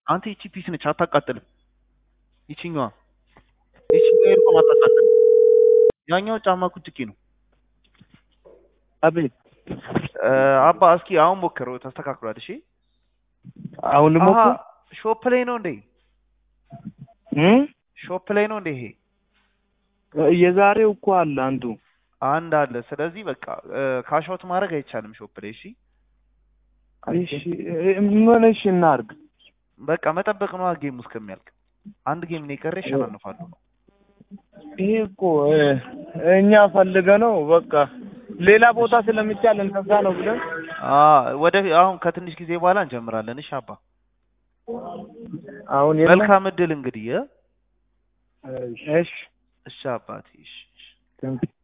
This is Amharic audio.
አንተ ይቺ ፒስ ነች አታቃጥልም። ይቺኛዋ ይቺኛዋ ኤርፎን አታቃጥልም። ያኛው ጫማ ኩጭቂ ነው። አቤት እ፣ አባ እስኪ አሁን ሞክረው ተስተካክሏል። እሺ አሁን አሀ ልሞክር ሾፕ ላይ ነው እንዴ? እ? ሾፕ ላይ ነው እንዴ? ይሄ የዛሬው እኮ አለ አንዱ አንድ አለ። ስለዚህ በቃ ካሻውት ማድረግ አይቻልም ሾፕ ላይ። እሺ እሺ ምን እሺ እናድርግ በቃ መጠበቅ ነው ጌሙ እስከሚያልቅ። አንድ ጌም ነው የቀረ፣ ይሸናነፋሉ ነው። ይሄ እኮ እ፣ እኛ ፈልገ ነው በቃ ሌላ ቦታ ስለሚቻል እንከዛ ነው ብለን አ ወደ አሁን ከትንሽ ጊዜ በኋላ እንጀምራለን። እሺ አባ አሁን የለም። መልካም እድል እንግዲህ እ? እሺ እሺ አባቴ እሺ እሺ። ቴንክ